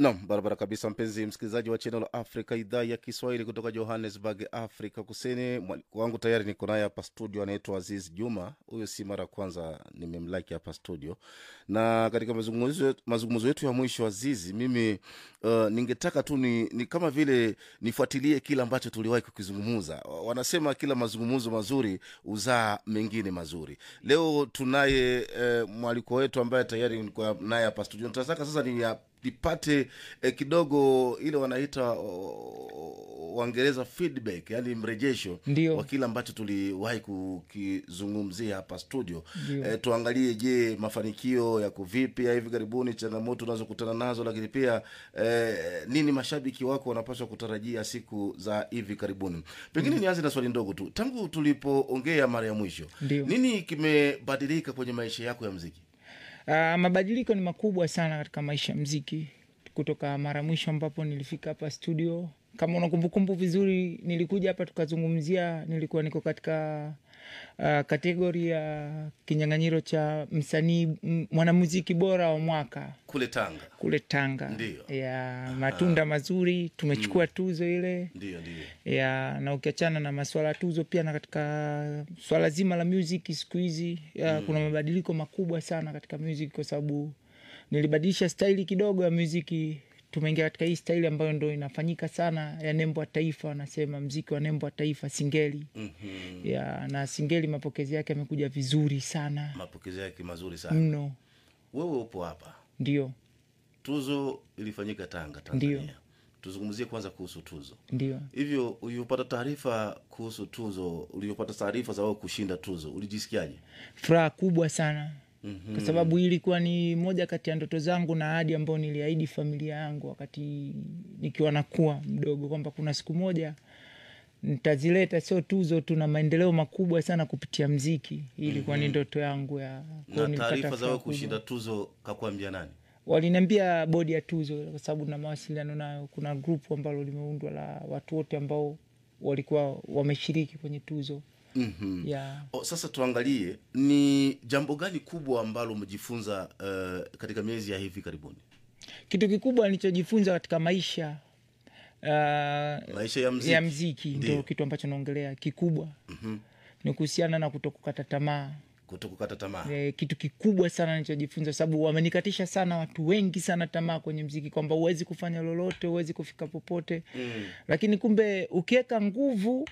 Nam, barabara kabisa, mpenzi msikilizaji wa Channel Africa, idhaa ya Kiswahili kutoka Johannesburg, Afrika Kusini. Mwaliko wangu tayari niko naye hapa studio, anaitwa Aziz Juma. Huyo si mara ya kwanza nimemlaki hapa studio, na katika mazungumzo mazungumzo yetu ya mwisho, Azizi, mimi uh, ningetaka tu ni, ni kama vile nifuatilie kile ambacho tuliwahi kukizungumza. Wanasema kila mazungumzo mazuri huzaa mengine mazuri. Leo tunaye uh, mwaliko wetu ambaye tayari nilikuwa naye hapa studio. Tunataka sasa ni nipate eh, kidogo ile wanaita oh, Waingereza feedback, yani mrejesho Ndio. wa kile ambacho tuliwahi kukizungumzia hapa studio. Ndio. Eh, tuangalie, je, mafanikio yako vipi ya hivi karibuni, changamoto unazokutana nazo, lakini pia eh, nini mashabiki wako wanapaswa kutarajia siku za hivi karibuni. Pengine nianze na swali ndogo tu, tangu tulipoongea mara ya mwisho, Ndio. nini kimebadilika kwenye maisha yako ya mziki? Uh, mabadiliko ni makubwa sana katika maisha ya mziki kutoka mara mwisho ambapo nilifika hapa studio. Kama una kumbukumbu vizuri, nilikuja hapa tukazungumzia, nilikuwa niko katika uh, kategori ya kinyang'anyiro cha msanii m- mwanamuziki bora wa mwaka Kule Tanga. kule Tanga Ndio. ya matunda mazuri, tumechukua tuzo ile Ndio, ndio. ya na ukiachana na maswala ya tuzo pia na katika swala zima la music siku hizi ya, kuna mabadiliko makubwa sana katika music kwa sababu nilibadilisha staili kidogo ya muziki tumeingia katika hii staili ambayo ndo inafanyika sana ya nembo ya taifa wanasema mziki wa nembo ya taifa singeli Mhm. ya na singeli mapokezi yake yamekuja vizuri sana Mapokezi yake mazuri sana. mno Wewe upo hapa, ndio tuzo ilifanyika Tanga, Tanzania. Tuzungumzie kwanza kuhusu tuzo. ndio Hivyo ulivyopata taarifa kuhusu tuzo, ulivyopata taarifa za wewe kushinda tuzo, ulijisikiaje? furaha kubwa sana Mhm. kwa sababu hii ilikuwa ni moja kati ya ndoto zangu na ahadi ambayo niliahidi familia yangu wakati nikiwa nakuwa mdogo kwamba kuna siku moja nitazileta sio tuzo tu na maendeleo makubwa sana kupitia mziki hii ilikuwa ni ndoto yangu ya kwa Na nilipata taarifa za furaha wewe kubwa. kushinda tuzo kakuambia nani? waliniambia bodi ya tuzo kwa sababu na mawasiliano nayo kuna grupu ambalo limeundwa la watu wote ambao walikuwa wameshiriki kwenye tuzo Mhm. ya O, sasa tuangalie ni jambo gani kubwa ambalo umejifunza uh, katika miezi ya hivi karibuni, kitu kikubwa nilichojifunza katika maisha uh, maisha ya mziki? ya mziki Ndio. ndio kitu ambacho naongelea kikubwa Mhm. ni kuhusiana na kutokukata tamaa Kutokukata tamaa. e, kitu kikubwa sana nilichojifunza sababu wamenikatisha sana watu wengi sana tamaa kwenye mziki kwamba huwezi kufanya lolote huwezi kufika popote Mm. lakini kumbe ukiweka nguvu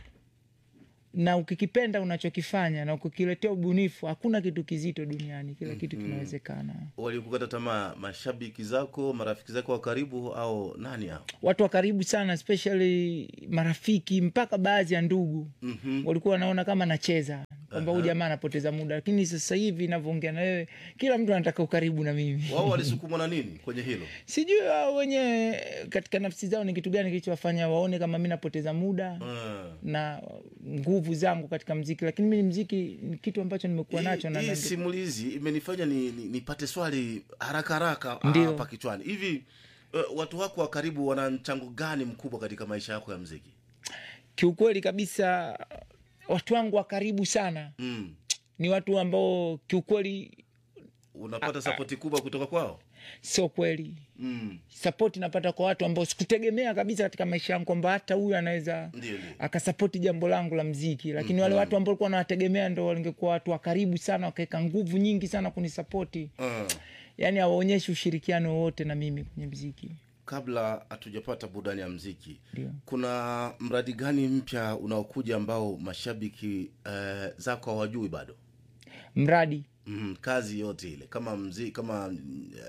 na ukikipenda unachokifanya na ukikiletea ubunifu hakuna kitu kizito duniani kila kitu kinawezekana Walikukata tamaa mashabiki zako, marafiki zako wa karibu, au nani hao? watu wa karibu sana especially marafiki mpaka baadhi ya ndugu Mhm. walikuwa wanaona kama nacheza kwamba huyu jamaa anapoteza muda lakini sasa hivi navyoongea na wewe kila mtu anataka ukaribu na mimi Wao walisukumwa na nini kwenye hilo? sijui wao wenye katika nafsi zao ni kitu gani kilichowafanya waone kama mi napoteza muda Mm. na nguvu zangu katika mziki lakini mi ni mziki ni kitu ambacho nimekuwa nacho Hii- na hii na- simulizi imenifanya ni, ni, nipate swali haraka haraka Ndio. hapa kichwani hivi. Uh, watu wako wa karibu wana mchango gani mkubwa katika maisha yako ya mziki? kiukweli kabisa watu wangu wa karibu sana Mm. ni watu ambao kiukweli Unapata sapoti kubwa kutoka kwao? sio kweli Mm. sapoti napata kwa watu ambao sikutegemea kabisa katika maisha yangu kwamba hata huyu anaweza Ndio, ndio. akasapoti jambo langu la mziki lakini wale watu ambao likuwa nawategemea ndo walingekuwa watu wa karibu sana wakaweka nguvu nyingi sana kunisapoti Mm. yaani hawaonyeshi ushirikiano wowote na mimi kwenye mziki Kabla hatujapata burudani ya mziki, Ndio. kuna mradi gani mpya unaokuja ambao mashabiki uh, zako hawajui bado? mradi mm, kazi yote ile kama mzi, kama uh,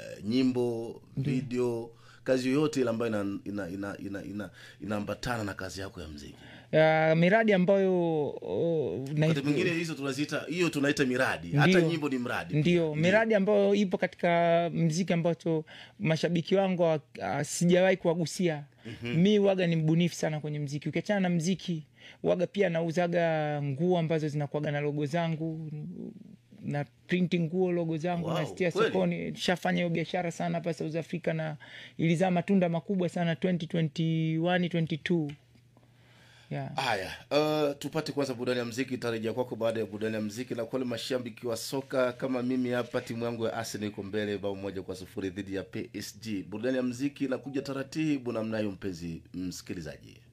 nyimbo video kazi yoyote ile ambayo inaambatana ina, ina, ina, ina, inaambatana na kazi yako ya mziki uh, miradi ambayo oh, na- wakati mwingine hizo tunaziita hiyo tunaita miradi hata Ndio. nyimbo ni mradi ndio miradi ambayo ipo katika mziki ambacho mashabiki wangu wa- ah, sijawahi kuwagusia mi waga ni mbunifu sana kwenye mziki ukiachana na mziki waga pia nauzaga nguo ambazo zinakuaga na logo zangu na printi nguo logo zangu Wow, nastia kweli? sokoni shafanya hiyo biashara sana hapa south africa na ilizaa matunda makubwa sana 2021 22 yeah. haya uh, tupate kwanza burudani ya mziki tarejea kwako baada ya burudani ya mziki na kwale mashabiki wa soka kama mimi hapa timu yangu ya arsenal iko mbele bao moja kwa sufuri dhidi ya psg burudani ya mziki inakuja taratibu namnayo mpenzi msikilizaji